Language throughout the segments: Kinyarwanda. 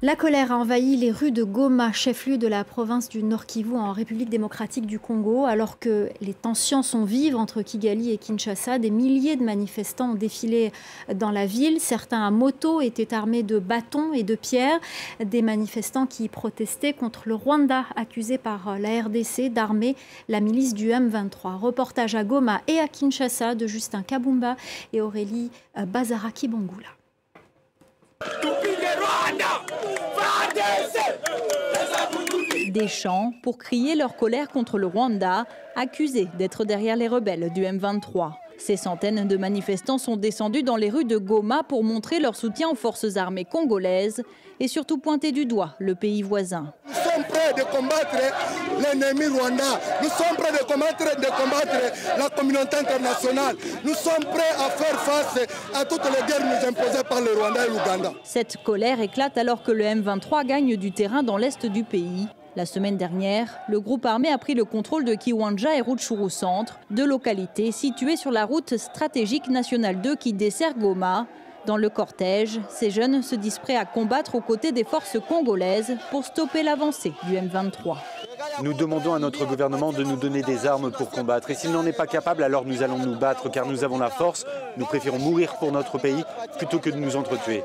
La colère a envahi les rues de Goma, chef-lieu de la province du Nord Kivu en République démocratique du Congo. Alors que les tensions sont vives entre Kigali et Kinshasa, des milliers de manifestants ont défilé dans la ville. Certains à moto étaient armés de bâtons et de pierres. Des manifestants qui protestaient contre le Rwanda, accusé par la RDC d'armer la milice du M23. Reportage à Goma et à Kinshasa de Justin Kabumba et Aurélie Bazaraki Bangoula. Des chants pour crier leur colère contre le Rwanda, accusé d'être derrière les rebelles du M23. Ces centaines de manifestants sont descendus dans les rues de Goma pour montrer leur soutien aux forces armées congolaises et surtout pointer du doigt le pays voisin. Nous sommes prêts de combattre l'ennemi rwandais. Nous sommes prêts de combattre, de combattre la communauté internationale. Nous sommes prêts à faire face à toutes les guerres nous imposées par le Rwanda et l'Ouganda. Cette colère éclate alors que le M23 gagne du terrain dans l'est du pays. La semaine dernière, le groupe armé a pris le contrôle de Kiwanja et Rutshuru Centre, deux localités situées sur la route stratégique nationale 2 qui dessert Goma. Dans le cortège, ces jeunes se disent prêts à combattre aux côtés des forces congolaises pour stopper l'avancée du M23. Nous demandons à notre gouvernement de nous donner des armes pour combattre. Et s'il n'en est pas capable, alors nous allons nous battre car nous avons la force. Nous préférons mourir pour notre pays plutôt que de nous entretuer.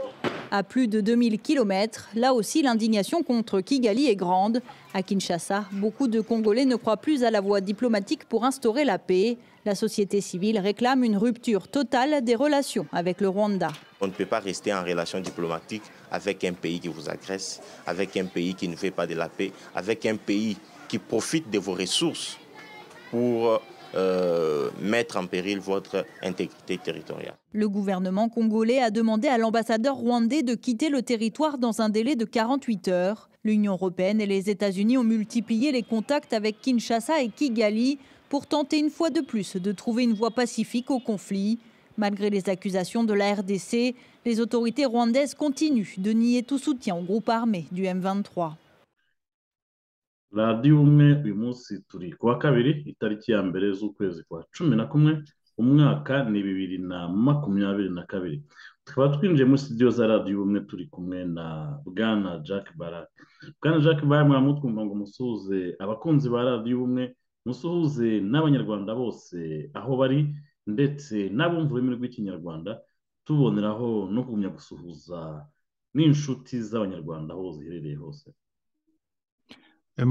À plus de 2000 km, là aussi l'indignation contre Kigali est grande. À Kinshasa, beaucoup de Congolais ne croient plus à la voie diplomatique pour instaurer la paix. La société civile réclame une rupture totale des relations avec le Rwanda. On ne peut pas rester en relation diplomatique avec un pays qui vous agresse, avec un pays qui ne fait pas de la paix, avec un pays qui profite de vos ressources pour euh, mettre en péril votre intégrité territoriale. Le gouvernement congolais a demandé à l'ambassadeur rwandais de quitter le territoire dans un délai de 48 heures. L'Union européenne et les États-Unis ont multiplié les contacts avec Kinshasa et Kigali pour tenter une fois de plus de trouver une voie pacifique au conflit. Malgré les accusations de la RDC, les autorités rwandaises continuent de nier tout soutien au groupe armé du M23. radiyo umwe uyu munsi turi ku wa kabiri itariki ya mbere z'ukwezi kwa cumi na kumwe umwaka ni bibiri na makumyabiri na kabiri tukaba twinjiye muri studio za radiyo ubumwe turi kumwe na bwana jack barake bwana jack barake mwaba mutwumva ngo musuhuze abakunzi ba radiyo ubumwe musuhuze n'abanyarwanda bose aho bari ndetse n'abumva ururimi rw'ikinyarwanda tuboneraho no kugumya gusuhuza n'inshuti z'abanyarwanda aho ziherereye hose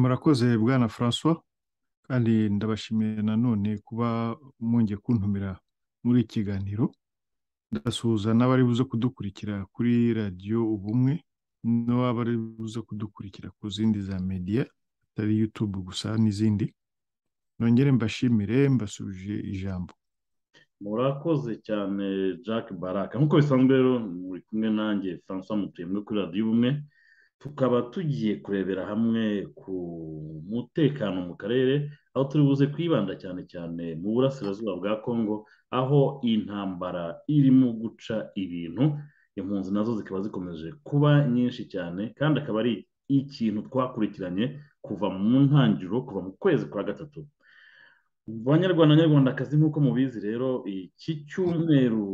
murakoze bwana francois kandi ndabashimiye nanone kuba mwongeye kuntumira muri iki kiganiro ndasuhuza n'abari buze kudukurikira kuri radiyo ubumwe n'abari buze kudukurikira ku zindi za mediya atari yutube gusa n'izindi nongere mbashimire mbasubije ijambo murakoze cyane jack baraka nk'uko bisanzwe rero muri kumwe nanjye francois mutuyemwe kuri radiyo ubumwe tukaba tugiye kurebera hamwe ku mutekano mu karere aho turi buze kwibanda cyane cyane mu burasirazuba bwa congo aho intambara irimo guca ibintu impunzi nazo zikaba zikomeje kuba nyinshi cyane kandi akaba ari ikintu twakurikiranye kuva mu ntangiriro kuva mu kwezi kwa gatatu banyarwanda nyarwandakazi nk'uko mubizi rero iki cyumweru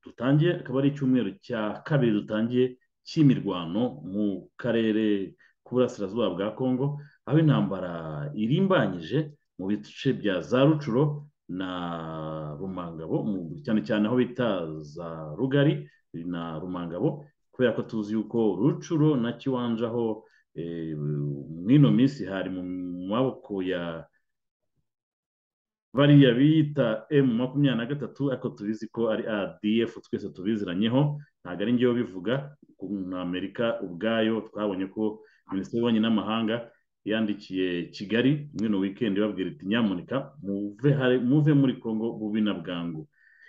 dutangiye akaba ari icyumweru cya kabiri dutangiye cy'imirwano mu karere k'uburasirazuba bwa congo aho intambara irimbanyije mu bice bya za rucuro na rumangabo cyane cyane aho bita za rugari na rumangabo kubera ko tuzi yuko rucuro na kiwanja aho mw'ino minsi hari mu maboko ya bariya bita emu makumyabiri na gatatu ariko tubizi ko ari adf twese tubiziranyeho ntabwo ari njyewe bivuga na amerika ubwayo twabonye ko minisitiri w'ububanyi n'amahanga yandikiye kigali mwino wikendi babwira iti nyamunika muve muri congo bubi na bwangu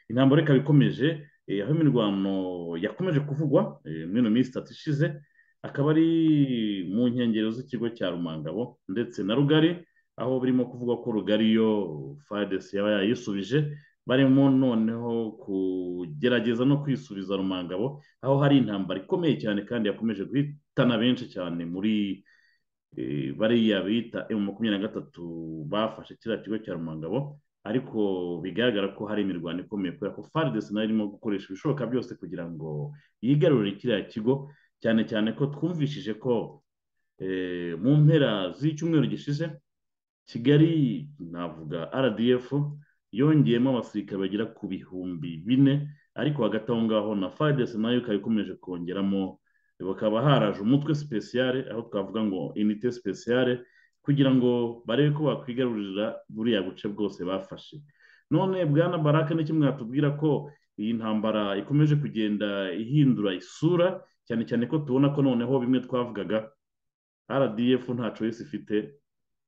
intambara ikaba ikomeje aho imirwano yakomeje kuvugwa mwino minsi itatu ishize akaba ari mu nkengero z'ikigo cya rumangabo ndetse na rugari aho birimo kuvugwa ko rugari yo fadesi yaba yayisubije barimo noneho kugerageza no kwisubiza rumangabo aho hari intambara ikomeye cyane kandi yakomeje guhitana benshi cyane muri bariya bita emu makumyabiri na gatatu bafashe kiriya kigo cya rumangabo ariko bigaragara ko hari imirwano ikomeye kubera ko faridesi nayo irimo gukoresha ibishoboka byose kugira ngo yigarurire kiriya kigo cyane cyane ko twumvishije ko mu mpera z'icyumweru gishize kigali navuga rdf yongeyemo abasirikare bagera ku bihumbi bine ariko hagati aho ngaho na faridesi nayo ikaba ikomeje kongeramo bakaba haraje umutwe sipesiyare aho twavuga ngo inite sipesiyare kugira ngo barebe ko bakwigarurira buriya buce bwose bafashe none bwana baraka ni kimwe hatubwira ko iyi ntambara ikomeje kugenda ihindura isura cyane cyane ko tubona ko noneho bimwe twavugaga rdf ntacu wese ifite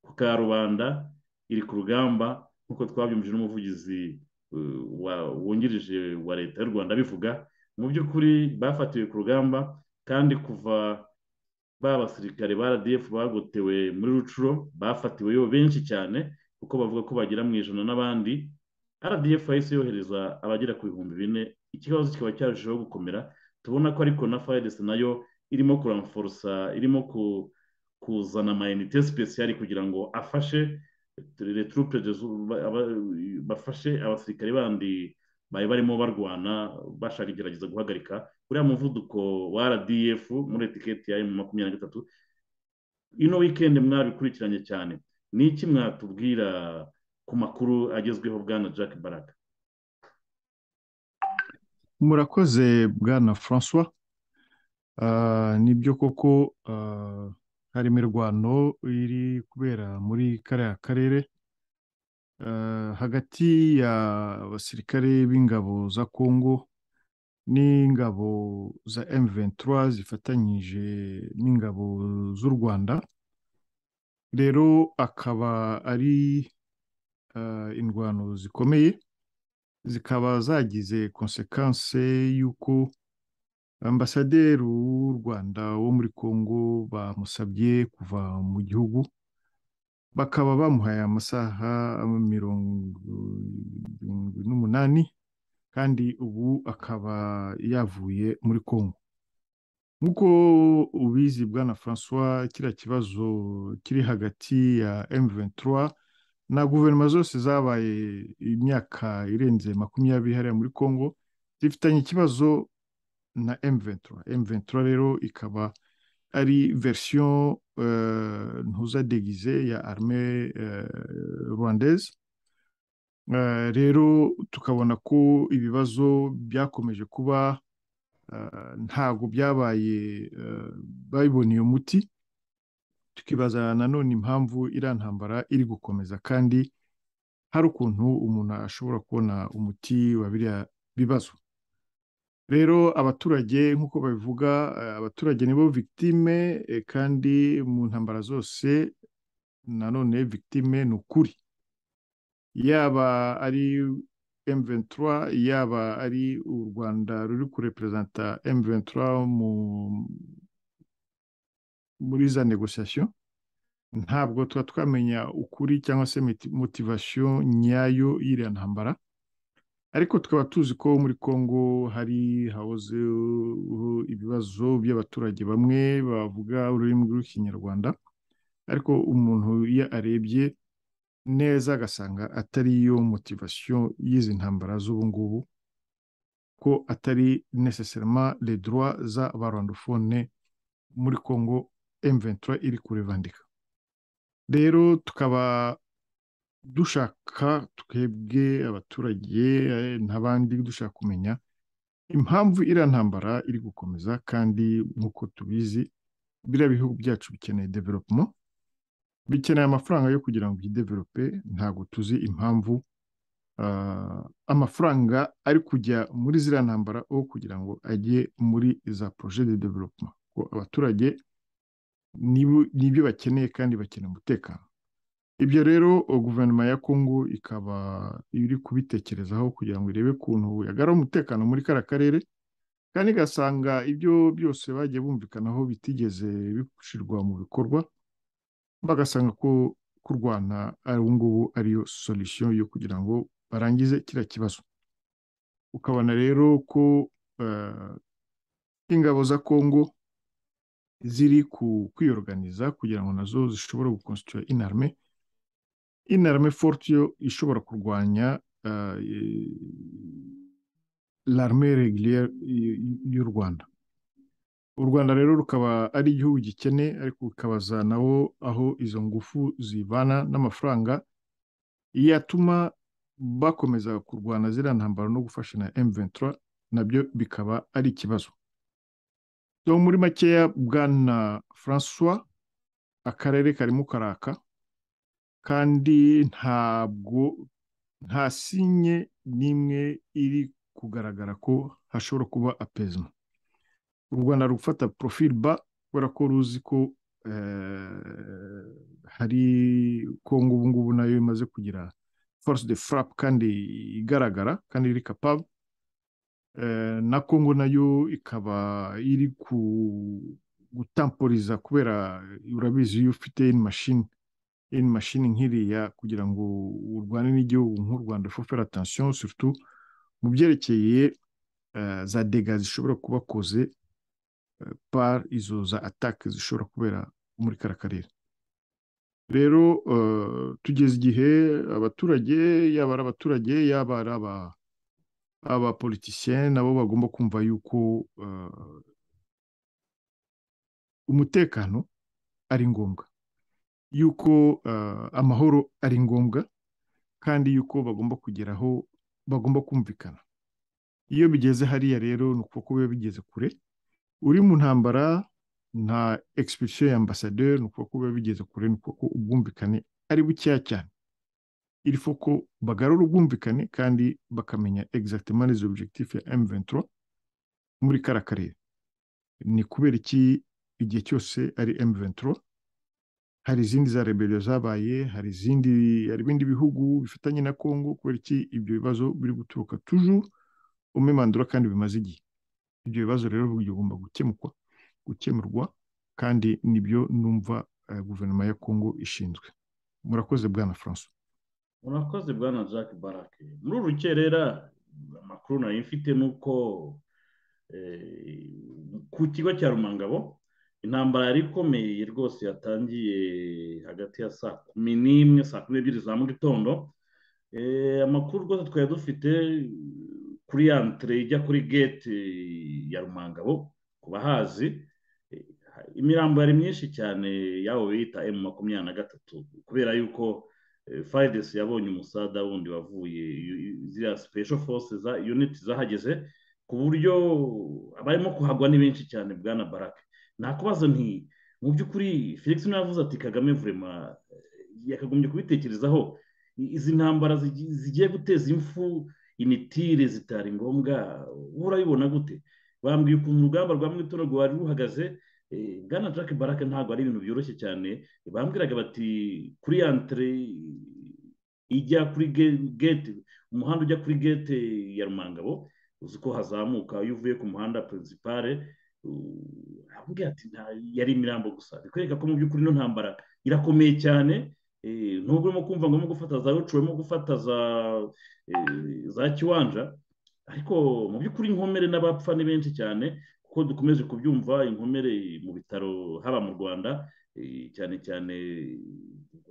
ku karubanda iri ku rugamba nk'uko twabyumvije n'umuvugizi wungirije wa leta y'u rwanda bivuga mu by'ukuri bafatiwe ku rugamba kandi kuva ba basirikare ba rdf bagotewe muri rucuro bafatiweyo benshi cyane kuko bavuga ko bagera mu ijana n'abandi rdf yahise yohereza abagera ku bihumbi bine ikibazo kikaba cyarushijeho gukomera tubona ko ariko na fayides nayo irimo kuramforosa irimo kuzana amayinite sipesiyari kugira ngo afashe returupe bafashe abasirikare bandi bari barimo barwana bashaka kugerageza guhagarika uriya muvuduko wa rdf muri etiketi ya emu makumyabiri na gatatu ino wikendi mwabikurikiranye cyane ni iki mwatubwira ku makuru agezweho bwana jack baraka murakoze bwana francois nibyo koko hari imirwano iri kubera muri kariya karere hagati y'abasirikare b'ingabo za kongo n'ingabo za M23 zifatanyije n'ingabo z'u rwanda rero akaba ari indwano zikomeye zikaba zagize konsekanse y'uko ambasaderi w'u rwanda wo muri kongo bamusabye kuva mu gihugu bakaba bamuhaye amasaha mirongo n'umunani kandi ubu akaba yavuye muri congo nk'uko ubizi bwana francois kiriya kibazo kiri hagati ya M23 na guverinoma zose zabaye imyaka irenze makumyabiri hariya muri congo zifitanye ikibazo na M23 M23 rero ikaba ari verisiyo ntuzadegize ya arme rwandaise rero tukabona ko ibibazo byakomeje kuba ntabwo byabaye babiboneye umuti tukibaza nanone impamvu iriya ntambara iri gukomeza kandi hari ukuntu umuntu ashobora kubona umuti wa biriya bibazo rero abaturage nk'uko babivuga abaturage nibo victime kandi mu ntambara zose nanone victime ni ukuri yaba ari M23 yaba ari u Rwanda ruri kureperezanta M23 mu muri za negosiyasiyo ntabwo tuba twamenya ukuri cyangwa se motivasiyo nyayo y'iriya ntambara ariko tukaba tuzi ko muri congo hari hahozeho ibibazo by'abaturage bamwe bavuga ururimi rw'ikinyarwanda ariko umuntu iyo arebye neza agasanga atari yo motivasiyo y'izi ntambara z'ubu ngubu ko atari necessarement le droit za barandofone muri congo M23 iri kurevandika rero tukaba dushaka twebwe abaturage n'abandi dushaka kumenya impamvu iriya ntambara iri gukomeza kandi nk'uko tubizi biriya bihugu byacu bikeneye development bikeneye amafaranga yo kugira ngo byidevelope ntabwo tuzi impamvu amafaranga ari kujya muri ziriya ntambara aho kugira ngo ajye muri za projet de development ko abaturage nibyo bakeneye kandi bakeneye umutekano ibyo rero guverinoma ya kongo ikaba iri kubitekerezaho kugira ngo irebe ukuntu yagarura umutekano muri kariya karere kandi igasanga ibyo byose bagiye bumvikanaho bitigeze bishyirwa mu bikorwa bagasanga ko kurwana ubu ngubu ariyo solisiyo yo kugira ngo barangize kiriya kibazo ukabona rero ko ingabo za kongo ziri ku kwiyoruganiza kugira ngo nazo zishobore gukonstituya inarme inarme forte yo ishobora kurwanya l'arme regiliere y'u rwanda u rwanda rero rukaba ari igihugu gikene ariko ukabaza nawo aho izo ngufu zibana n'amafaranga yatuma bakomeza kurwana ziriya ntambaro no gufasha na M23 nabyo bikaba ari ikibazo muri makeya bwana francois akarere karimo karaka kandi ntabwo nta sinye n'imwe iri kugaragara ko hashobora kuba apezima u rwanda rufata profil ba kubera ko ruzi ko hari kongo ubu ngubu nayo imaze kugira force de frappe kandi igaragara kandi iri capable na kongo nayo ikaba iri gutamporiza kubera urabizi iyo ufite in mashini in mashini nk'iriya kugira ngo urwane n'igihugu nk'u rwanda fera atansiyo surutu mu byerekeye za dega zishobora kuba koze par izo za atake zishobora kubera muri kara karere rero tugeze igihe abaturage yaba ari abaturage yaba ari aba abapolitisiye nabo bagomba kumva yuko umutekano ari ngombwa yuko amahoro ari ngombwa kandi yuko bagomba kugeraho bagomba kumvikana iyo bigeze hariya rero ni ukuboko biba bigeze kure uri mu ntambara nta egisipirisiyo ya ambasaderi ni ukuboko biba bigeze kure ni ukuboko ubwumvikane ari bukeya cyane ilifo ko bagarura ubwumvikane kandi bakamenya exactement les objectifs ya M23 muri kara karere ni kubera iki igihe cyose ari M23 hari izindi za rebellion zabaye hari izindi hari ibindi bihugu bifitanye na Congo kubera iki ibyo bibazo biri guturuka toujours umemandura kandi bimaze igihe ibyo bibazo rero bigomba gukemurwa gukemurwa kandi nibyo numva uh, guverinoma ya Congo ishinzwe murakoze bwana François murakoze bwana jack barake muri urukerera amakuru nayo mfite ni uko ku kigo cya rumangabo intambara yari ikomeye rwose yatangiye hagati ya saa kumi n'imwe saa kumi n'ebyiri za mu gitondo amakuru rwose twari dufite kuri ya ntire ijya kuri gate ya rumangabo ku bahazi imirambo yari myinshi cyane y'abo bita emu makumyabiri na gatatu kubera yuko faridesi yabonye umusada wundi wavuye ziriya special force za uniti zahageze ku buryo abarimo kuhagwa ni benshi cyane bwana barake nakubaza nti mu by'ukuri felix navuze ati kagame vurema yakagombye kubitekerezaho izi ntambara zigiye guteza imfu imitire zitari ngombwa urabibona gute bambwiye ukuntu urugamba rwa mwitora rwari ruhagaze bwana jack baraka ntabwo ari ibintu byoroshye cyane bambwiraga bati kuri antire ijya kuri gate umuhanda ujya kuri gate ya rumangabo uzi ko hazamuka iyo uvuye ku muhanda pirinsipare arambwira ati yari imirambo gusa bikwereka ko mu by'ukuri ino ntambara irakomeye cyane nubwo urimo kumva ngo urimo gufata za rucu urimo gufata za kiwanja ariko mu by'ukuri inkomere n'abapfa ni benshi cyane kuko dukomeje kubyumva inkomere mu bitaro haba mu rwanda cyane cyane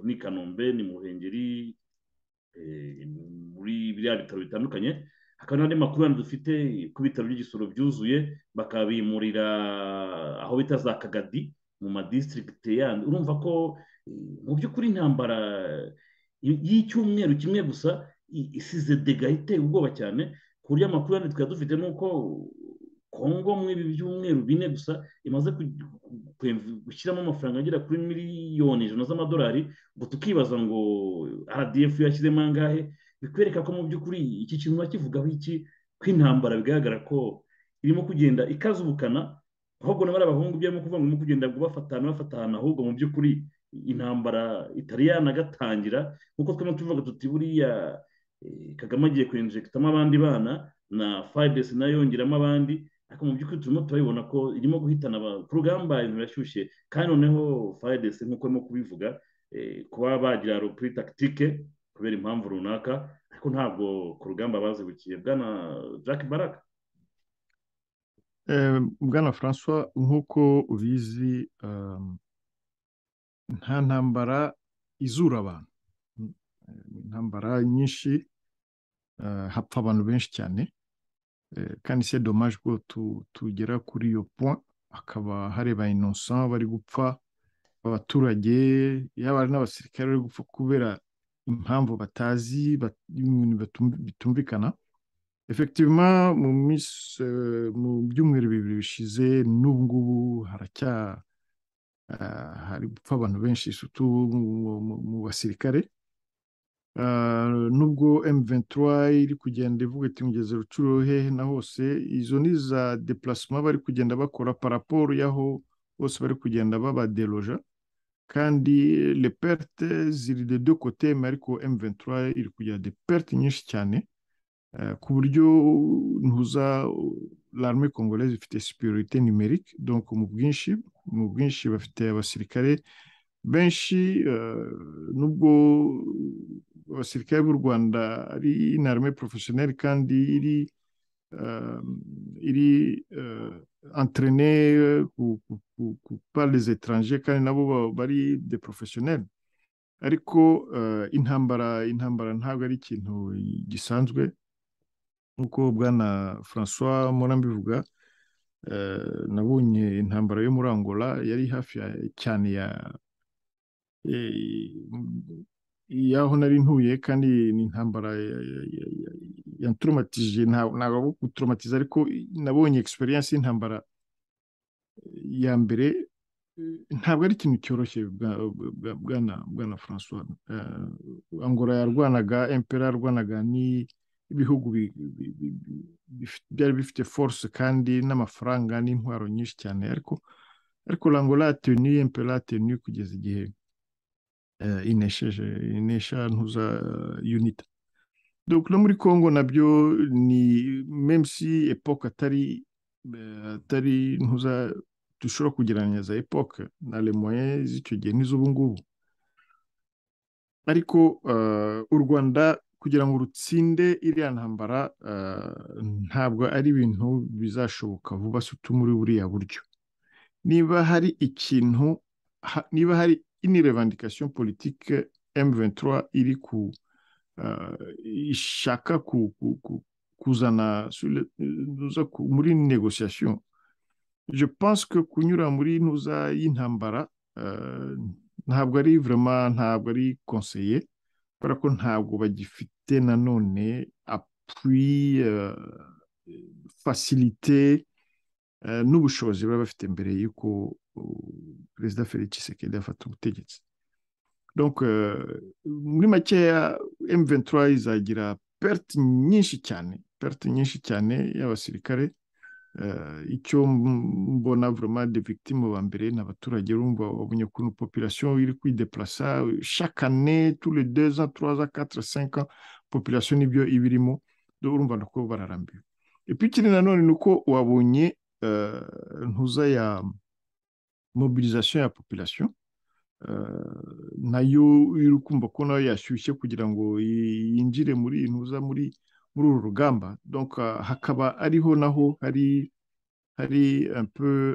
ni kanombe ni mu ruhengeri muri biriya bitaro bitandukanye hakaba n'andi makuru yandi dufite ku bitaro by'igisoro byuzuye bakabimurira aho bita za kagadi mu madisitirigite yandi urumva ko mu by'ukuri intambara y'icyumweru kimwe gusa isize dega iteye ubwoba cyane ku buryo amakuru yandi twari dufite ni uko kongo muri ibi byumweru bine gusa imaze gushyiramo amafaranga agera kuri miliyoni ijana z'amadolari ngo tukibaza ngo rdf yashyizemo angahe bikwereka ko mu by'ukuri iki kintu bakivugaho iki kw'intambara bigaragara ko irimo kugenda ikaza ubukana ahubwo na bariya bahungu byarimo kuvuga ngo irimo kugenda bafatana bafatana ahubwo mu by'ukuri intambara itari yanagatangira nk'uko twema tuvuga tuti buriya kagame agiye kwinjegitamo abandi bana na fayidesi nayo yongeramo abandi ariko mu by'ukuri turimo turabibona ko irimo guhitana ku rugamba ibintu birashyushye kandi noneho fayidesi nk'uko arimo kubivuga kuba bagira rupuri takitike kubera impamvu runaka ariko ntabwo ku rugamba bazibukiye bwana jack baraka bwana francois nk'uko ubizi nta ntambara izura abantu intambara nyinshi hapfa abantu benshi cyane kandi se domaje ko tugera kuri iyo point hakaba hareba inosa bari gupfa abaturage yaba ari n'abasirikare bari gupfa kubera impamvu batazi ibintu bitumvikana efektivima mu byumweru bibiri bishize n'ubu ngubu haracya hari gupfa abantu benshi mu basirikare nubwo M23 iri kugenda ivuga iti mugeze rucuro hehe na hose izo ni za deplacement bari kugenda bakora paraporo y'aho bose bari kugenda babaderoja kandi le perte ziri de deux côtés ariko M23 iri kugira de perte nyinshi cyane ku buryo ntuza l'arme congolaise ifite superiorité numérique donc mu bwinshi mu bwinshi bafite abasirikare benshi nubwo abasirikare b'u rwanda ari inarme porofeshoneri kandi iri iri entrene ku pari etaranje kandi nabo bari de porofeshoneri ariko intambara intambara ntabwo ari ikintu gisanzwe nk'uko bwana francois mora mbivuga nabonye intambara yo muri angola yari hafi cyane ya yaho nari ntuye kandi ni intambara yanturomatije ntabwo guturomatiza ariko nabonye egisperiyanse y'intambara ya mbere ntabwo ari ikintu cyoroshye bwana francois angola yarwanaga empera yarwanaga n'ibihugu byari bifite force kandi n'amafaranga n'intwaro nyinshi cyane ariko ariko angola yatewe empera yatewe kugeza igihe inesheje inesha ntuza unita dore no muri congo nabyo ni memsi epoke atari atari ntuza dushobora kugereranya za epoke na lemoye z'icyo gihe n'iz'ubu ngubu ariko u rwanda kugira ngo rutsinde iriya ntambara ntabwo ari ibintu bizashoboka vuba se muri buriya buryo niba hari ikintu niba hari ini revandikasiyo politike M23 iri ku ishaka kuzana muri negosiyasiyo je pense que kunyura muri ntuza y'intambara ntabwo ari vraiment ntabwo ari konseye kubera ko ntabwo bagifite nanone appui facilité n'ubushobozi baba bafite mbere y'uko perezida felix Tshisekedi afata ubutegetsi donc muri makeya M23 izagira perte nyinshi cyane perte nyinshi cyane y'abasirikare icyo mbona vraiment de victime ba mbere ni abaturage urumva wabonye ukuntu population iri kwideplasa chaque année tous les deux ans trois ans quatre cinq ans population nibyo iba irimo urumva nako bararambiwe ikindi nanone ni uko wabonye ntuza ya mobilisation ya population nayo iri kumva ko nayo yashyushye kugira ngo yinjire muri ntuza muri muri uru rugamba donc hakaba ariho naho hari hari peu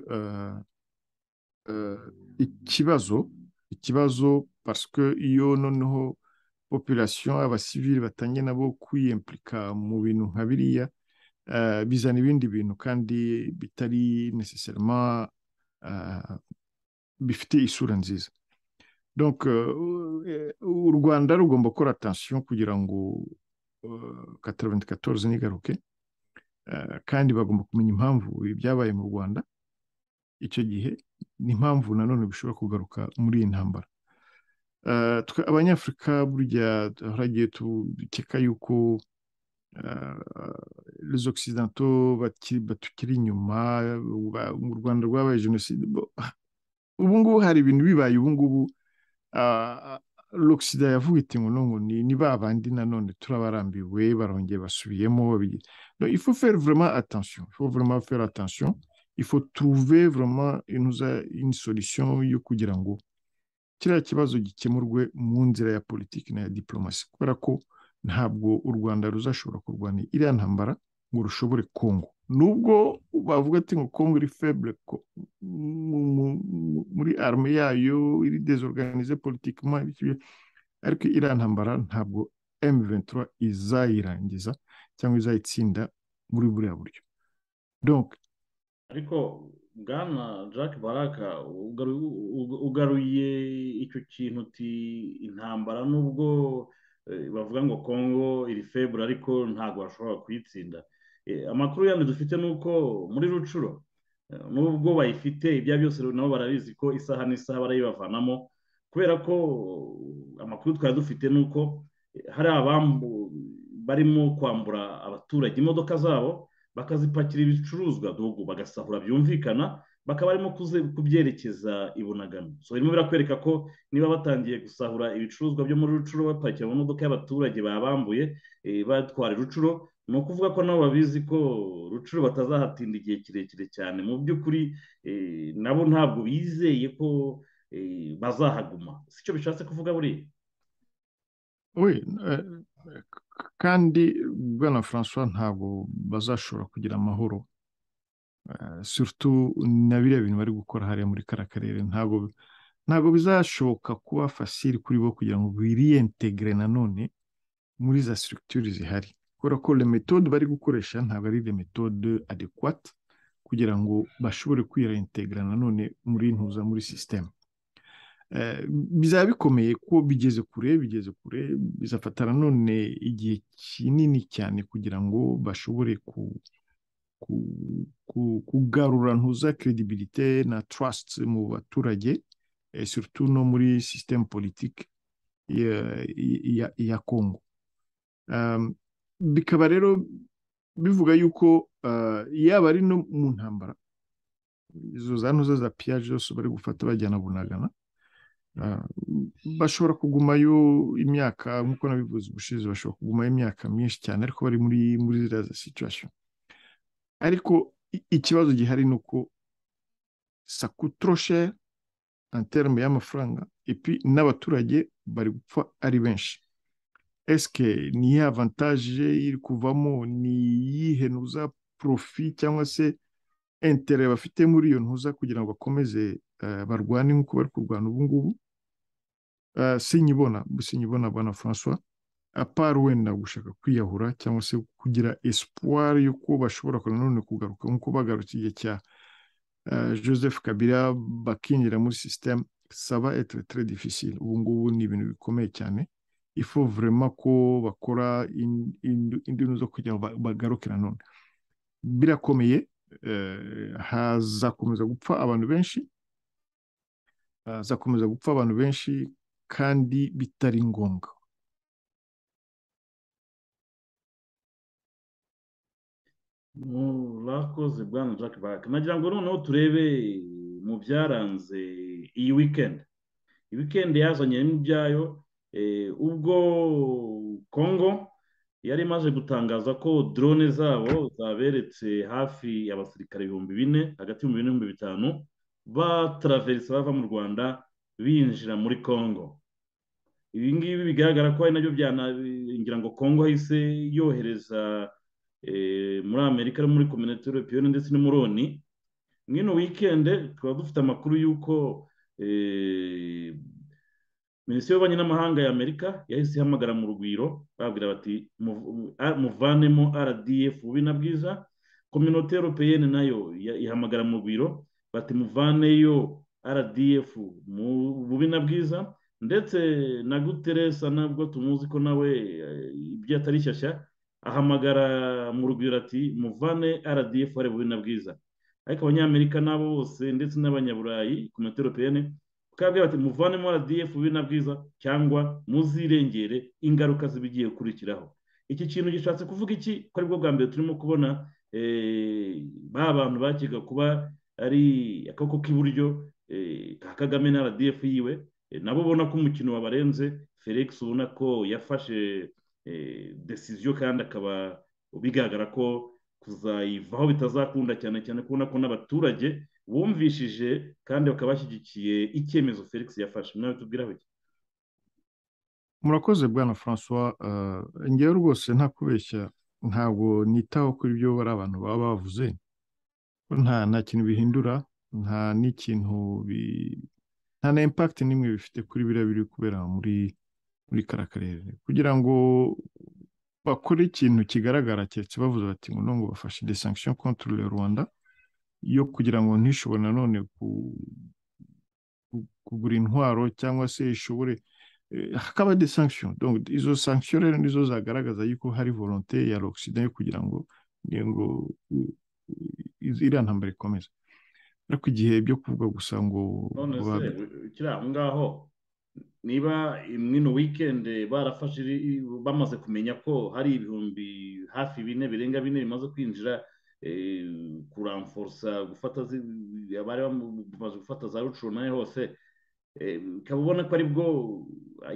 ikibazo ikibazo parce que iyo noneho population abasivili batangiye nabo kwiyemplika mu bintu nka biriya bizana ibindi bintu kandi bitari necessarily bifite isura nziza donc u rwanda rugomba gukora atansiyo kugira ngo kataraventi katoze ntigaruke kandi bagomba kumenya impamvu ibyabaye mu rwanda icyo gihe n'impamvu nanone bishobora kugaruka muri iyi ntambara abanyafurika burya haragiye dukeka yuko les occidentaux batukiri inyuma mu rwanda rwabaye jenoside ubu ngubu hari ibintu bibaye ubu ngubu l'oxida yavuga iti ngo ngo ni ba bandi nanone turabarambiwe barongeye basubiyemo il faut faire vraiment attention il faut vraiment faire attention il faut trouver vraiment une solution yo kugira ngo kiriya kibazo gikemurwe mu nzira ya politiki na ya diplomasi kubera ko ntabwo u rwanda ruzashobora kurwana iriya ntambara ngo rushobore kongo nubwo bavuga ati ngo kongo iri febure muri arme yayo iri desorganize politikima ariko iriya ntambara ntabwo M23 izayirangiza cyangwa izayitsinda muri buriya buryo donc ariko bwana jack baraka ugaruye icyo kintu uti intambara nubwo bavuga ngo kongo iri febure ariko ntabwo bashobora kuyitsinda amakuru yandi dufite ni uko muri rucuro nubwo bayifite ibya byose nabo barabizi ko isaha n'isaha barayibavanamo kubera ko amakuru twari dufite ni uko hari abambu barimo kwambura abaturage imodoka zabo bakazipakira ibicuruzwa dogo bagasahura byumvikana bakaba barimo kubyerekeza i bunagana so birimo birakwereka ko niba batangiye gusahura ibicuruzwa byo muri rucuro bapakira mu modoka y'abaturage babambuye batwara rucuro ni ukuvuga ko nabo babizi ko rucuro batazahatinda igihe kirekire cyane mu by'ukuri nabo ntabwo bizeye ko bazahaguma si cyo bishatse kuvuga buriya we kandi bwana francois ntabwo bazashobora kugira amahoro na biriya bintu bari gukora hariya muri kariya karere ntabwo ntabwo bizashoboka kuba fasiri kuri bo kugira ngo biriyentegere nanone muri za sitirikitire zihari kubera ko remetode bari gukoresha ntabwo ari remetode adekwate kugira ngo bashobore kwiyentegera nanone muri ntuza muri sisiteme bizaba bikomeye ko bigeze kure bigeze kure bizafata nanone igihe kinini cyane kugira ngo bashobore kugarura ntuza credibilité na trust mu baturage surtout no muri sisiteme politike ya kongo bikaba rero bivuga yuko yaba ari no mu ntambara izo za ntuza za piyaje zose bari gufata bajyana bunagana bashobora kugumayo imyaka nk'uko nabivuze ubushize bashobora kugumayo imyaka myinshi cyane ariko bari muri muri ziriya za situwasiyo ariko ikibazo gihari ni uko sakutoroshe anterme y'amafaranga epi n'abaturage bari gupfa ari benshi esike ni iyihe avantaje iri kuvamo ni iyihe ntuza porofi cyangwa se intere bafite muri iyo ntuza kugira ngo bakomeze barwane nk'uko bari kurwana ubu ngubu sinyibona sinyibona bwana francois apara wenda gushaka kwiyahura cyangwa se kugira espoir y'uko bashobora nanone kugaruka nk'uko bagarutse igihe cya joseph kabira bakinjira muri sisiteme saba etere tere difficile ubu ngubu ni ibintu bikomeye cyane ifu vurema ko bakora indi zo kugira ngo bagaruke nanone birakomeye hazakomeza gupfa abantu benshi hazakomeza gupfa abantu benshi kandi bitari ngombwa murakoze bwana jack baraka nagira ngo noneho turebe mu byaranze iyi wikendi iyi wikendi yazanye n'ibyayo ubwo kongo yari imaze gutangaza ko drone zabo zaberetse hafi abasirikare ibihumbi bine hagati y'ibihumbi bine n'ibihumbi bitanu bataraverisa bava mu rwanda binjira muri congo ibi ngibi bigaragara ko ari nabyo byanangira ngo congo yahise yohereza muri amerika no muri kominote europeyone ndetse n'umuroni mwino wikende tukaba dufite amakuru y'uko minisitiri y'ububanyi n'amahanga ya amerika yahise ihamagara mu rugwiro babwira bati muvanemo rdf bubi na bwiza kominote europeyene nayo ihamagara mu rugwiro bati muvaneyo rdf mu bubi na bwiza ndetse na guteresa nabwo tumuzi ko nawe ibyo atari shyashya ahamagara mu rugwiro ati muvane rdf ari bubi na bwiza ariko abanyamerika nabo bose ndetse n'abanyaburayi ku materopeyene bakabwira bati muvanemo rdf bubi na bwiza cyangwa muzirengere ingaruka zibigiye gukurikiraho iki kintu gishatse kuvuga iki ko aribwo bwa mbere turimo kubona ba bantu bakiga kuba ari akaboko k'iburyo ka kagame na rdf yiwe nabo ubona ko umukino wabarenze felix ubona ko yafashe desiziyo kandi akaba bigaragara ko kuzayivaho bitazakunda cyane cyane kubona ko n'abaturage bumvishije kandi bakaba bashyigikiye icyemezo felix yafashe mwawe tubwiraho iki murakoze bwana francois ngewe rwose nta kubeshya ntabwo nitaho kuri ibyo bari abantu baba bavuze nta nta kintu bihindura nta n'ikintu nta na impakiti n'imwe bifite kuri biriya biri kubera muri muri kariya karere kugira ngo bakore ikintu kigaragara keretse bavuze bati ngo ngo bafashe de sanction contre le rwanda yo kugira ngo ntishobore nanone kugura intwaro cyangwa se ishobore hakaba de sanction donc izo sanction rero nizo zagaragaza yuko hari volonté ya l'occident yo kugira ngo ngo iriya ntambara ikomeze ariko igihe byo kuvuga gusa ngo none se kiriya aho ngaho niba mwino weekend barafashe bamaze kumenya ko hari ibihumbi hafi bine birenga bine bimaze kwinjira kuramforsa gufata abari bamaze gufata za rucuranaye hose ukaba ubona ko aribwo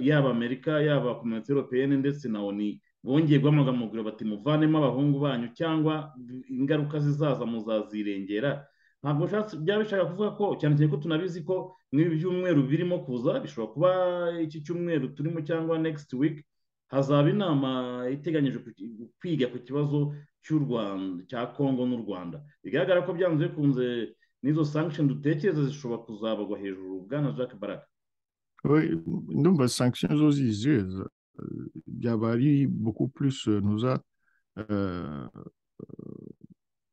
yaba amerika yaba komite europeyeni ndetse na oni bongeye guhamagara bati muvanemo abahungu banyu cyangwa ingaruka zizaza muzazirengera ntabwo byaba bishaka kuvuga ko cyane cyane ko tunabizi ko nk'ibi byumweru birimo kuza bishobora kuba iki cyumweru turimo cyangwa next week hazaba inama iteganyije kwiga ku kibazo cy'u rwanda cya kongo n'u rwanda bigaragara ko byanze bikunze n'izo sankishoni dutekereza zishobora kuzabagwa hejuru bwana jack baraka ndumva sankishoni zo ziziwe byaba ari buku purisi ntuza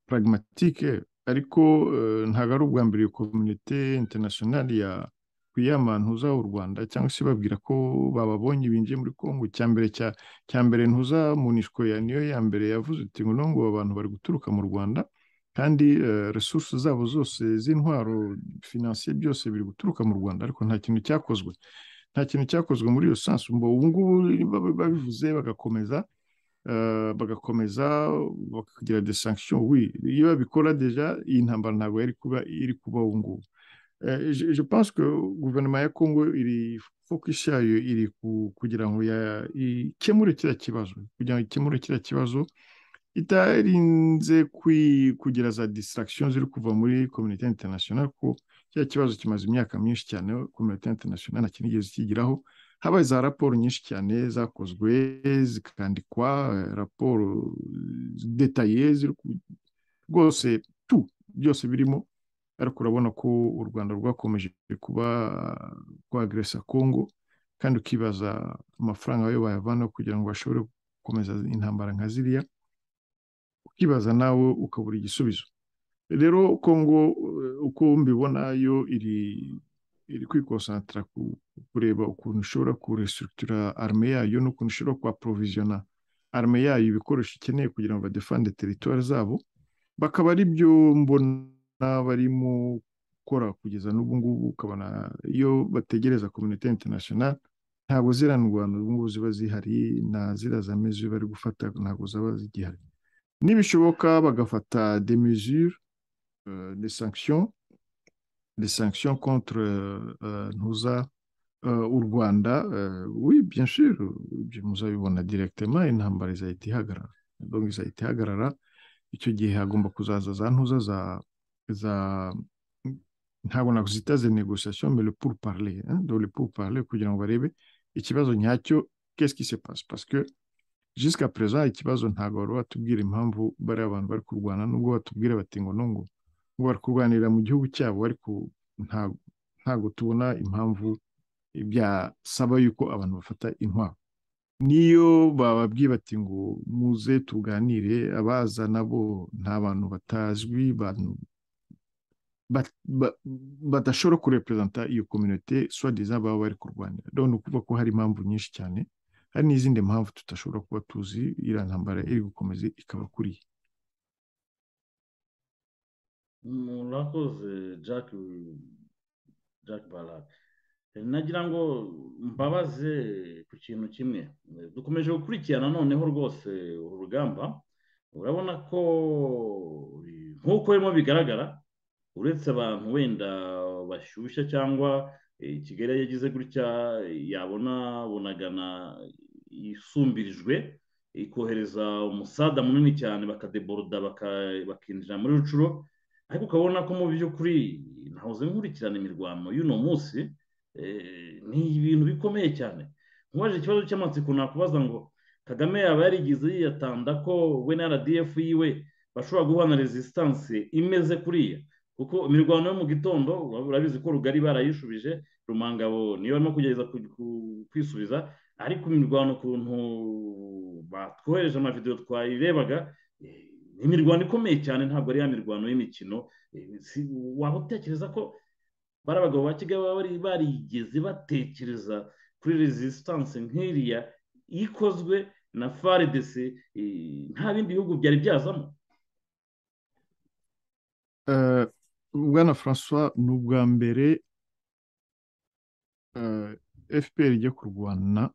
pragmatike ariko ntabwo ari ubwa mbere kominite interinasiyonari ya kwiyama ntuza u rwanda cyangwa se babwira ko bababonye binjiye muri kongo cya mbere cya mbere ntuza munishwa ya niyo ya mbere yavuze uti ngo abantu bari guturuka mu rwanda kandi resuruse zabo zose z'intwaro finansiye byose biri guturuka mu rwanda ariko nta kintu cyakozwe nta kintu cyakozwe muri iyo sansi ubu ngubu babivuze bagakomeza bagakomeza bakagira de sanction we iyo babikora deja iyi ntambara ntabwo yari kuba iri kuba ubu ngubu je pense ko guverinoma ya kongo iri focus yayo iri kugira ngo ikemure kiriya kibazo kugira ngo ikemure kiriya kibazo itarinze kugira za distraction ziri kuva muri komite international ko kiriya kibazo kimaze imyaka myinshi cyane komite international nta kinigeze kigiraho habaye za raporo nyinshi cyane zakozwe zikandikwa raporo detaye rwose tu byose birimo ariko urabona ko u rwanda rwakomeje kuba rwageresa kongo kandi ukibaza amafaranga yo bayavanaho kugira ngo bashobore gukomeza intambara nka ziriya ukibaza nawe ukabura igisubizo rero kongo uko mbibona yo iri iri kwikonsantara kureba ukuntu ishobora kurestructura arme yayo n'ukuntu ishobora kuhaporovisiona arme yayo ibikoresho ikeneye kugira ngo badefande teritwari zabo bakaba ari byo mbona barimo gukora kugeza n'ubu ngubu ukabona iyo bategereza kominote interinasiyonari ntabwo ziriya ndwara ubu ngubu ziba zihari na ziriya zameze iyo bari gufata ntabwo zaba zigihari nibishoboka bagafata des mesures euh, des sanctions des sanctions contre euh, ntuza euh, u rwanda euh, oui bien sûr muzabibona directement intambara izahita ihagarara donc izahita ihagarara icyo gihe hagomba kuzaza za ntuza za za ntabwo nakuzita ze négociation mais le pour parler hein? donc le pour parler kugira ngo barebe ikibazo nyacyo qu'est-ce qui se passe parce que jusqu'à présent ikibazo ntabwo bari batubwira impamvu bariya abantu bari kurwana nubwo batubwira bati ngo nungu ngo bari kurwanira mu gihugu cyabo ariko ntabwo tubona impamvu byasaba yuko abantu bafata intwaro niyo bababwiye bati ngo muze tuganire abaza nabo nta bantu batazwi badashobora kureperezanta iyo kominote swadeza baba bari kurwanira ni ukuvuga ko hari impamvu nyinshi cyane hari n'izindi mpamvu tudashobora kuba tuzi iriya ntambara iri gukomeza ikaba kuriye murakoze jack jack barak nagira ngo mbabaze ku kintu kimwe dukomeje gukurikirana noneho rwose uru rugamba urabona ko nk'uko birimo bigaragara uretse abantu wenda bashyushya cyangwa kigali yagize gutya yabona bunagana isumbirijwe ikohereza umusada munini cyane bakadeboroda bakinjira muri rucuro ariko ukabona ko mu by'ukuri ntahoze nkurikirana imirwano y'uno munsi ni ibintu bikomeye cyane nkubaje ikibazo cy'amatsiko nakubaza ngo kagame yaba yarigeze yiyatanda ko we na rdf yiwe bashobora guhana resisitansi imeze kuriya kuko imirwano yo mu gitondo urabizi ko rugari barayishubije rumangabo niyo barimo kugerageza kwisubiza ariko imirwano ukuntu batwohereje amavidewo twayirebaga ni imirwano ikomeye cyane ntabwo ari ya mirwano y'imikino waba utekereza ko bari abagabo ba kigali baba barigeze batekereza kuri resisitansi nk'iriya ikozwe na faridesi nta bindi bihugu byari byazamo bwana francois ni ubwa mbere fpr ijya kurwana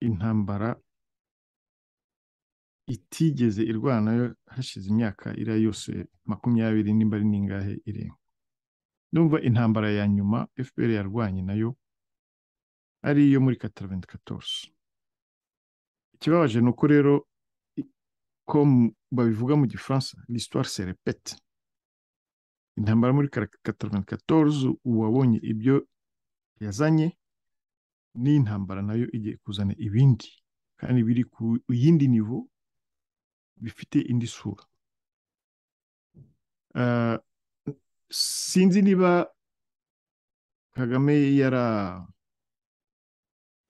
intambara itigeze irwana hashize imyaka iriya yose makumyabiri nimba ari n'ingahe irenga numva intambara ya nyuma fpr yarwanye nayo ari iyo muri kataraventi katosi ikibabaje ni uko rero ko babivuga mu gifaransa lisitwari se repete intambara muri kataraventi katosi uwabonye ibyo yazanye n'intambara nayo igiye kuzana ibindi kandi biri ku yindi nivo bifite indi sura sinzi niba kagame yara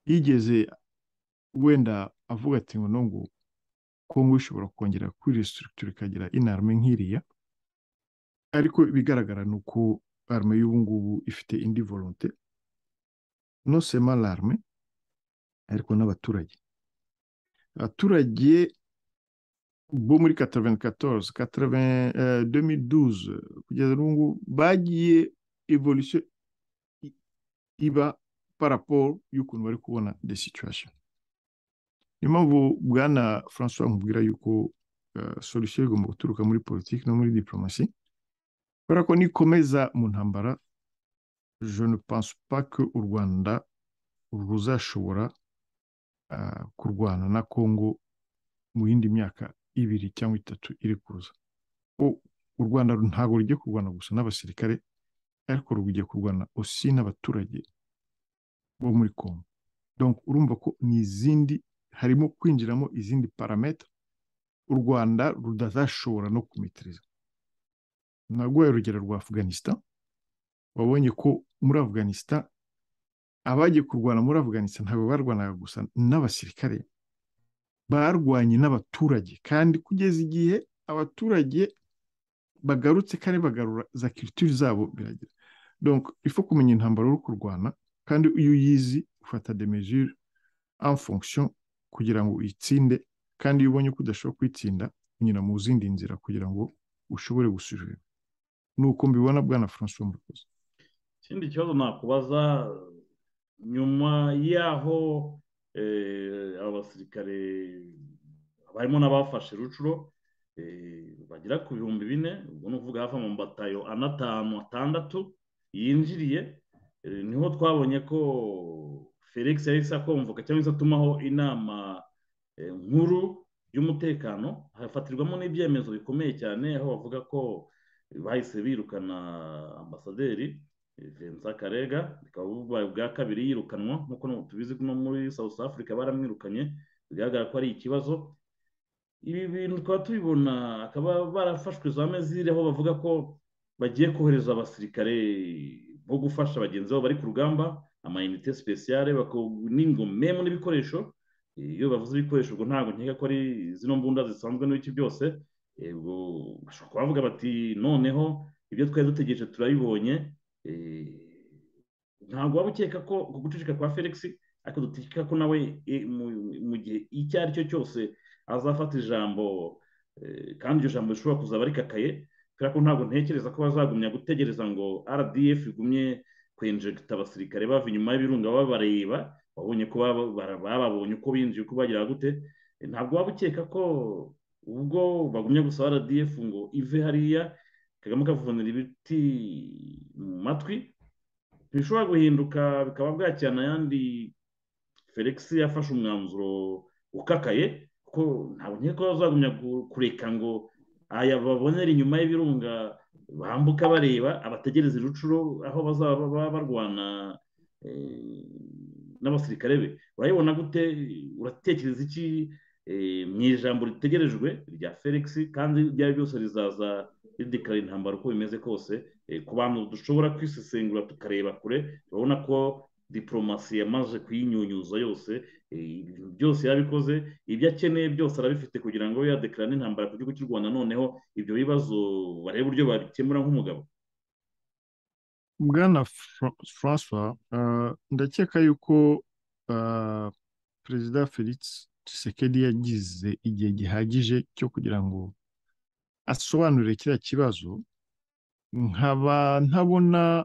yigeze wenda avuga ati ngo nungu kongo ishobora kongera kuri resiturikitire ikagira inarme nk'iriya ariko ibigaragara ni uko arme y'ubu ngubu ifite indi volonte nosema larme ariko n'abaturage abaturage bo muri kataveni katozi kataveni demiduze kugeza n'ubu bagiye evolusiyo iba paraporo y'ukuntu bari kubona de situwasheni niyo mpamvu bwana francois nkubwira yuko solusiyo igomba guturuka muri politiki no muri diporomasi kubera ko nikomeza mu ntambara je ne pense pas que u rwanda ruzashobora kurwana na congo mu yindi myaka ibiri cyangwa itatu iri kuza u rwanda ntabwo rugiye kurwana gusa n'abasirikare ariko rugiye kurwana osi n'abaturage bo muri congo donc urumva ko ni izindi harimo kwinjiramo izindi parametre u rwanda rudazashobora no kumitiriza naguhaye urugero rwa afganistan wabonye ko muri afganistan abagiye kurwana muri afganistan ntabwo barwanaga gusa n'abasirikare barwanye n'abaturage kandi kugeza igihe abaturage bagarutse kandi bagarura za kiritiri zabo biragera donc ifu kumenya intambara uri kurwana kandi iyo uyizi ufata de mesure en fonction kugira ngo uyitsinde kandi iyo ubonye ko udashobora kuyitsinda unyura mu zindi nzira kugira ngo ushobore gusubira ni uko mbibona bwana francois murakoze ikindi kibazo nakubaza nyuma y'aho abasirikare barimo n'abafashe rucuro bagera ku bihumbi bine ubwo ni ukuvuga hafi amabatayo anatanu atandatu yinjiriye niho twabonye ko felix yahise akomvoka cyangwa se atumaho inama nkuru y'umutekano hafatirwamo n'ibyemezo bikomeye cyane aho bavuga ko bahise birukana ambasaderi vincent karega bikaba bubaye ubwa kabiri yirukanwa nk'uko tubizi ko no muri south africa baramwirukanye bigaragara ko ari ikibazo ibi bintu tukaba tubibona akaba barafashwe za mezire aho bavuga ko bagiye kohereza abasirikare bo gufasha bagenzi babo bari ku rugamba amayinite sipesiyare n'ingomemu n'ibikoresho iyo bavuze ibikoresho ubwo ntabwo nkeka ko ari zino mbunda zisanzwe n'iki byose bashobora kubavuga bati noneho ibyo twari dutegereje turabibonye ntabwo waba ukeka ko guceceka kwa felix ariko dutekeka ko nawe mu gihe icyo ari cyo cyose azafata ijambo kandi iryo jambo rishobora kuzaba rikakaye kubera ko ntabwo ntekereza ko bazagumya gutegereza ngo rdf igumye kwenjegita abasirikare bava inyuma y'ibirunga babareba wabonye ko bababonye uko binjiye uko bagira gute ntabwo waba ukeka ko ubwo bagumye gusaba rdf ngo ive hariya kagame akavunira ibiti mu matwi ntibishobora guhinduka bikaba bwakirana ayandi felix yafashe umwanzuro ukakaye kuko ntabwo nkeka ko bazagumya kureka ngo aya babonera inyuma y'ibirunga bambuka bareba abategereza irucuro aho bazaba barwana n'abasirikare be urayibona gute uratekereza iki mu ijambo ritegerejwe rya felix kandi ibyo ari byose rizaza ridikara intambara uko bimeze kose ku bantu dushobora kwisesengura tukareba kure urabona ko diporomasi yamaze kuyinyunyuza yose byose yarabikoze ibyo akeneye byose arabifite kugira ngo yadekara n'intambara ku gihugu cy'u rwanda noneho ibyo bibazo barebe uburyo babikemura nk'umugabo bwana francois ndakeka yuko perezida felix Tshisekedi yagize igihe gihagije cyo kugira ngo asobanurire kiriya kibazo nkaba ntabona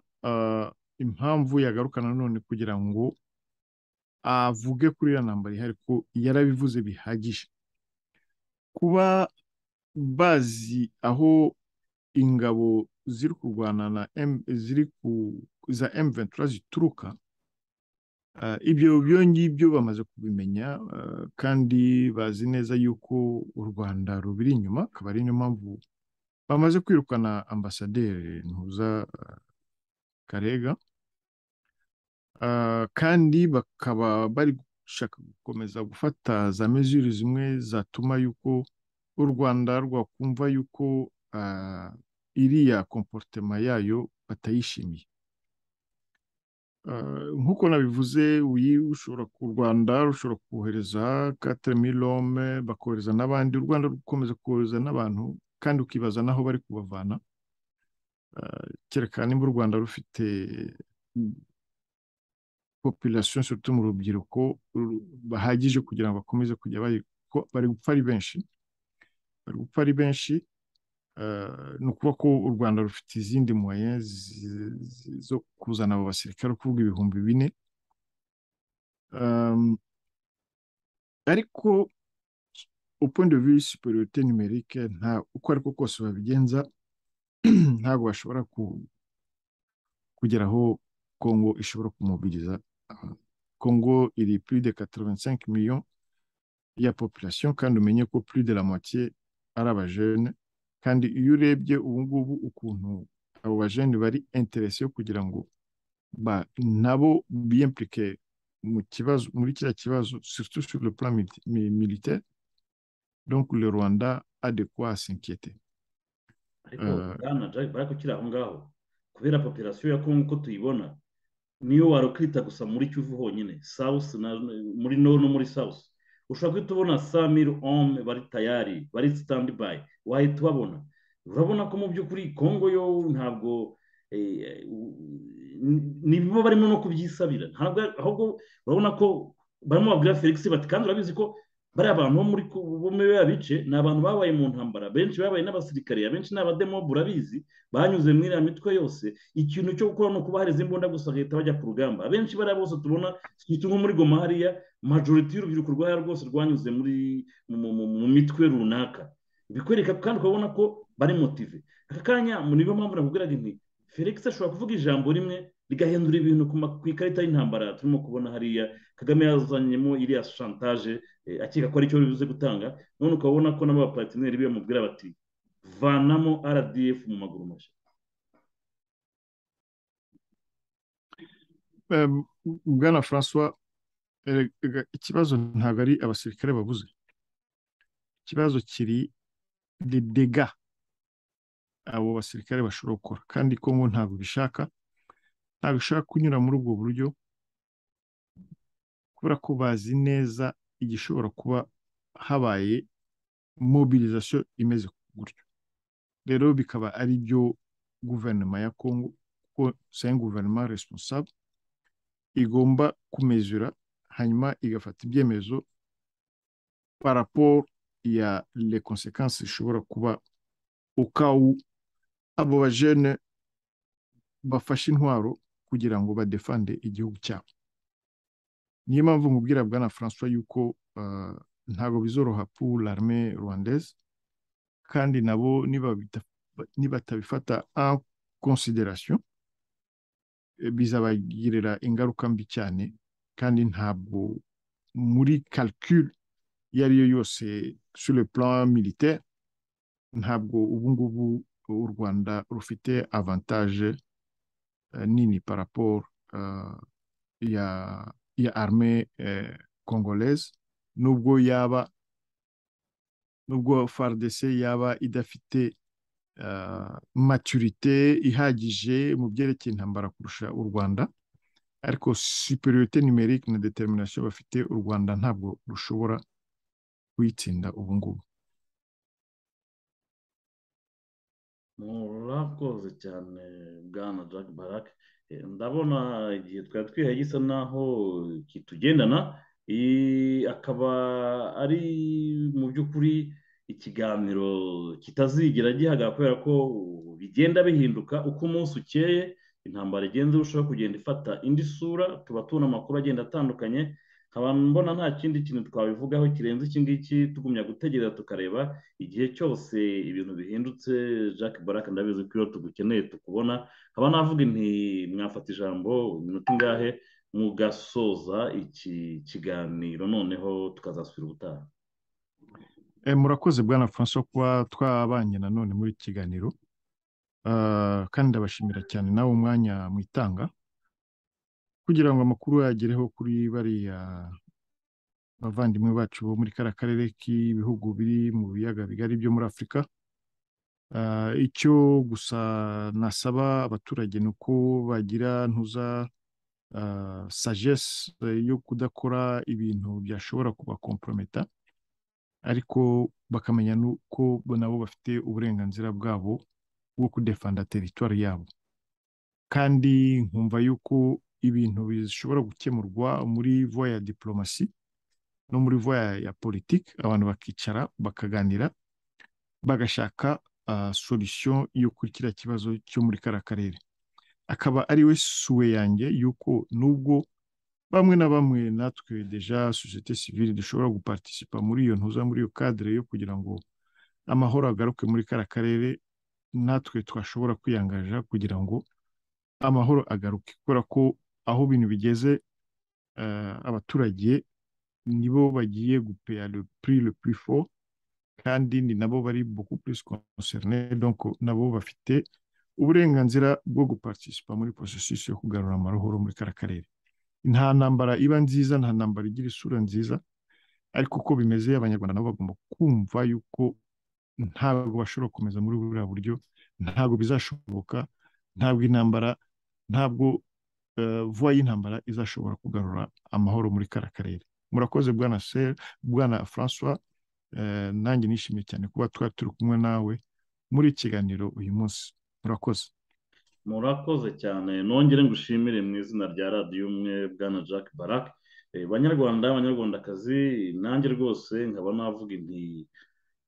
impamvu yagarukana none kugira ngo avuge kuri iriya ntambara ihari ko yarabivuze bihagije kuba bazi aho ingabo ziri kurwana na ziri ku za M23 zituruka ibyo ibyo ngibyo bamaze kubimenya kandi bazi neza yuko u rwanda rubiri inyuma akaba ari niyo mpamvu bamaze kwirukana ambasaderi ntuza karega kandi bakaba bari gushaka gukomeza gufata za mezuri zimwe zatuma yuko u rwanda rwakumva yuko iriya komporutema yayo batayishimiye nk'uko nabivuze uyi ushobora ku rwanda rushobora kohereza katemirome bakohereza n'abandi u rwanda rukomeza kohereza n'abantu kandi ukibaza n'aho bari kubavana kereka nimba u rwanda rufite population surtout mu rubyiruko bahagije kugira ngo bakomeze kujya bari bari gupfa ari benshi bari gupfa ari benshi ni ukuvuga ko u rwanda rufite izindi moye zo kuzana abo basirikare ukuvuga ibihumbi bine ariko point de vue superiorité numérique nta uko ariko kose babigenza ntabwo bashobora kugera aho kongo ishobora kumubiriza kongo iri plus de 85 millions ya population kandi umenye ko plus de la moitié ari abajene kandi iyo urebye ubu ngubu ukuntu abo bajene bari interese yo kugira ngo nabo biyemplike mu kibazo muri kiriya kibazo surtout sur le plan militaire donc le rwanda a de quoi s'inquiéter ariko bwana jack bari kukiri aho ngaho kubera popirasiyo ya kongo uko tuyibona niyo wari ukita gusa muri kivu honyine south muri no no muri south ushobora guhita ubona samiri ome bari tayari bari sitandi bayi wahita ubabona urabona ko mu by'ukuri kongo yo ntabwo nibo barimo no kubyisabira ahubwo urabona ko barimo babwira felix bati kandi urabizi ko bariya bantu bo muri biriya bice ni abantu babaye mu ntambara benshi babaye n'abasirikare abenshi ni abademobu urabizi banyuze muri iriya mitwe yose ikintu cyo gukora ni ukuba hari imbunda gusa bagahita bajya ku rugamba abenshi bariya bose tubona nko muri goma hariya majoriti y'urubyiruko rwahariya rwose rwanyuze muri mu mitwe runaka bikwereka kandi ukabona ko bari motive aka kanya niyo mpamvu nakubwiraga inti felix ashobora kuvuga ijambo rimwe rigahindura ibintu ku ikarita y'intambara turimo kubona hariya kagame yazanyemo iriya shantaje akeka ko aricyo bivuze gutanga none ukabona ko n'abapatineri be bamubwira bati vanamo rdf mu maguru mashya bwana francois ikibazo ntabwo ari abasirikare babuze ikibazo kiri de dega abo basirikare bashobora gukora kandi kongo ntabwo bishaka ntabwo ishobora kunyura muri ubwo buryo kubera ko bazi neza igishobora kuba habaye mobilisation imeze gutyo rero bikaba ari byo guverinoma ya kongo kuko sayi guverinoma responsable igomba kumezura hanyuma igafata ibyemezo paraporo ya le consequences ishobora kuba ukawu abo bajene bafashe intwaro kugira ngo badefande igihugu cyabo niyo mpamvu nkubwira bwana francois yuko ntabwo bizoroha pour l'arme rwandaise kandi nabo nibatabifata en consideration bizabagirira ingaruka mbi cyane kandi ntabwo muri calcul iyo ari yo yose sur le plan militaire ntabwo ubu ngubu u rwanda rufite avantage nini paraporo ya ya arme kongoleze nubwo yaba nubwo FARDC yaba idafite maturite ihagije mu byerekeye intambara kurusha u rwanda ariko superiorite nimerike na determination bafite u rwanda ntabwo rushobora kuyitsinda ubu ngubu murakoze cyane bwana jack barake ndabona igihe twari twihaye gisa naho kitugendana akaba ari mu by'ukuri ikiganiro kitazigira gihaga kubera ko bigenda bihinduka uko umunsi ukeye intambara igenze irushaho kugenda ifata indi sura tuba tubona amakuru agenda atandukanye nkaba mbona nta kindi kintu twabivugaho kirenze iki ngiki tugumya gutegereza tukareba igihe cyose ibintu bihindutse jacques barake ndabizi ko iyo tugukeneye tukubona nkaba navuga inti mwafata ijambo iminota ingahe mugasoza iki kiganiro noneho tukazasubira ubutaha murakoze bwana francois kuba twabanye nanone muri iki kiganiro kandi ndabashimira cyane nawe umwanya mwitanga kugira ngo amakuru yagereho kuri bariya bavandimwe bacu bo muri kariya karere k'ibihugu biri mu biyaga bigari byo muri afurika icyo gusa nasaba abaturage ni uko bagira ntuza sagesse yo kudakora ibintu byashobora kubakomprometa ariko bakamenya n'uko nabo bafite uburenganzira bwabo bwo kudefanda teritwari yabo kandi nkumva yuko ibintu bishobora gukemurwa muri voya ya diporomasi no muri voya ya politiki abantu bakicara bakaganira bagashaka solisiyo yo kuri kiriya kibazo cyo muri kariya karere akaba ari we suwe yanjye yuko nubwo bamwe na bamwe natwe deja sosiyete sivire dushobora gupartisipa muri iyo ntuza muri iyo kadire yo kugira ngo amahoro agaruke muri kariya karere natwe twashobora kwiyangaja kugira ngo amahoro agaruke kubera ko aho ibintu bigeze abaturage nibo bagiye gupeya le prix le plus fort kandi ni nabo bari beaucoup plus concerne donc nabo bafite uburenganzira bwo gupartisipa muri processus yo kugarura amahoro muri kara karere nta ntambara iba nziza nta ntambara igira isura nziza ariko uko bimeze abanyarwanda nabo bagomba kumva yuko ntabwo bashobora gukomeza muri buriya buryo ntabwo bizashoboka ntabwo intambara ntabwo vuba y'intambara izashobora kugarura amahoro muri kara karere murakoze bwana seri bwana francois nanjye nishimiye cyane kuba twari turi kumwe nawe muri kiganiro uyu munsi murakoze murakoze cyane nongere ngushimire mu izina rya radiyo umwe bwana jack barak banyarwanda abanyarwandakazi nanjye rwose nkaba navuga inti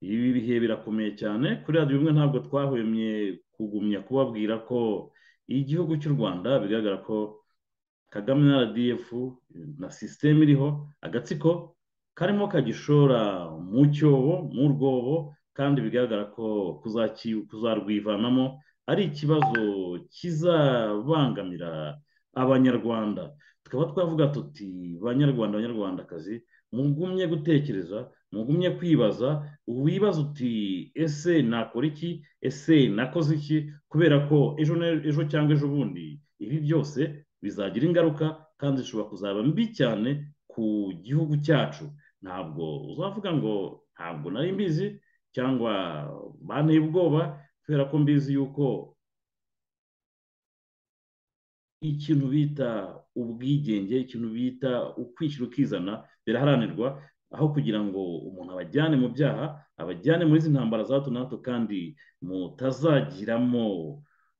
ibi bihe birakomeye cyane kuri radiyo imwe ntabwo twahwemye kugumya kubabwira ko igihugu cy'u rwanda bigaragara ko kagame na rdf na sisiteme iriho agatsiko karimo kagishora mu cyobo mu rwobo kandi bigaragara ko kuzarwivanamo ari ikibazo kizabangamira abanyarwanda tukaba twavuga tuti banyarwanda banyarwandakazi mugumye gutekereza mugumye kwibaza wibaza uti ese nakora iki ese nakoze iki kubera ko ejo ejo cyangwa ejo bundi ibi byose bizagira ingaruka kandi zishobora kuzaba mbi cyane ku gihugu cyacu ntabwo uzavuga ngo ntabwo nari mbizi cyangwa banteye ubwoba kubera ko mbizi yuko ikintu bita ubwigenge ikintu bita ukwishyira ukizana biraharanirwa aho kugira ngo umuntu abajyane mu byaha abajyane muri izi ntambara za hato na hato kandi mutazagiramo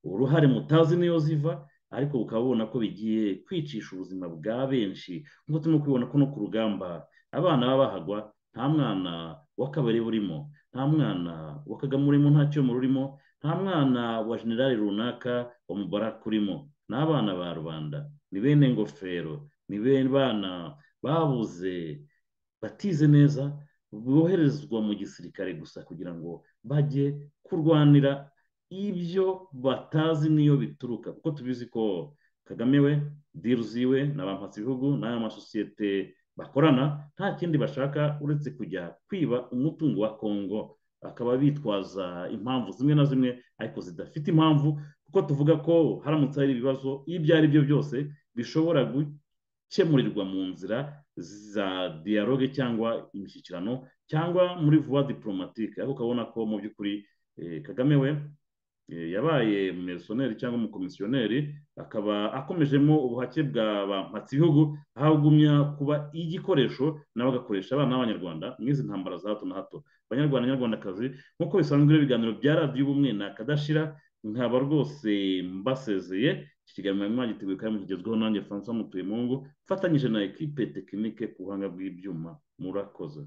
uruhare mutazi niyo ziva ariko ukaba ubona ko bigiye kwicisha ubuzima bwa benshi nk'uko turimo kubibona ko no ku rugamba abana baba bahagwa nta mwana wa kabari burimo nta mwana wa kagame urimo nta cyuma rurimo nta mwana wa generale runaka wa mubaraka urimo ni abana ba rubanda ni bene ngofero ni bene bana babuze batize neza boherezwa mu gisirikare gusa kugira ngo bajye kurwanira ibyo batazi niyo bituruka kuko tubizi ko kagame we diru ziwe na ba ibihugu n'aya masosiyete bakorana nta kindi bashaka uretse kujya kwiba umutungo wa kongo bakaba bitwaza impamvu zimwe na zimwe ariko zidafite impamvu kuko tuvuga ko haramutse hari ibibazo ibyo ari byo byose bishobora gukemurirwa mu nzira za dialogue cyangwa imishyikirano cyangwa muri vuba diporomatike ariko ukabona ko mu by'ukuri kagame we yabaye umusoneri cyangwa umukomisiyoneri akaba akomejemo ubuhake bwa ba mpatsibihugu ahagumya kuba igikoresho nawe agakoresha abana b'abanyarwanda n'izi ntambara za hato na hato abanyarwanda nyarwandakazi nk'uko bisanzwe ibiganiro bya radiyo ubumwe ni akadashira nkaba rwose mbasezeye iki kiganiro mwagiteguye kandi mugezweho nanjye francois mutuye mungu mfatanyije na ekipe tekinike ku buhanga bw'ibyuma murakoze